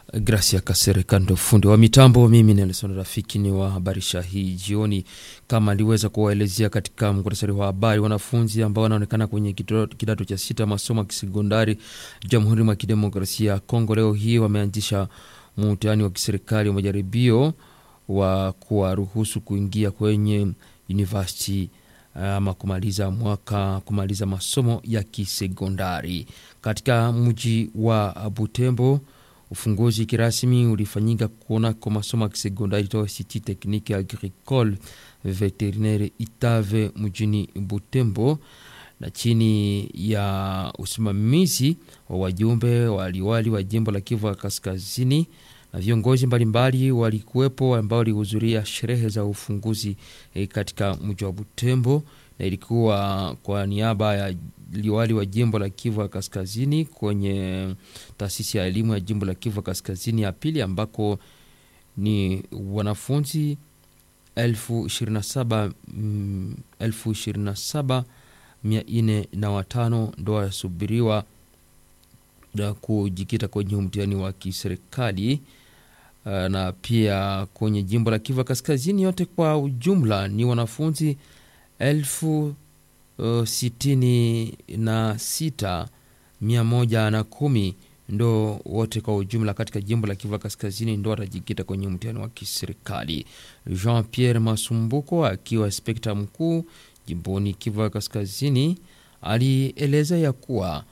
Gracia Kasereka ndo fundi wa mitambo. Mimi Nelson Rafiki ni wahabarisha hii jioni, kama aliweza kuwaelezea katika muktasari wa habari. Wanafunzi ambao wanaonekana kwenye kidato cha sita masomo ya kisekondari Jamhuri mwa Kidemokrasia ya Kongo leo hii wameanzisha mtihani wa kiserikali wa majaribio wa kuwaruhusu kuingia kwenye university ama kumaliza mwaka kumaliza masomo ya kisekondari katika mji wa Butembo. Ufunguzi kirasmi ulifanyika kunako masomo ya kisekondari toa City Technique Agricole Veterinaire Itave mjini Butembo, na chini ya usimamizi wa wajumbe waliwali wa jimbo la Kivu Kaskazini na viongozi mbalimbali walikuwepo ambao walihudhuria sherehe za ufunguzi eh, katika mji wa Butembo, na ilikuwa kwa niaba ya liwali wa jimbo la Kivu Kaskazini kwenye taasisi ya elimu ya jimbo la Kivu Kaskazini ya pili ambako ni wanafunzi elfu ishirini na saba mm, elfu ishirini na saba mia nne na watano ndo wasubiriwa na kujikita kwenye mtihani wa kiserikali na pia kwenye jimbo la Kivu Kaskazini yote kwa ujumla ni wanafunzi elfu uh, sitini na sita mia moja na kumi ndo wote kwa ujumla katika jimbo la Kivu Kaskazini ndo watajikita kwenye mtihani wa kiserikali. Jean Pierre Masumbuko akiwa inspekta mkuu jimboni Kivu Kaskazini alieleza ya kuwa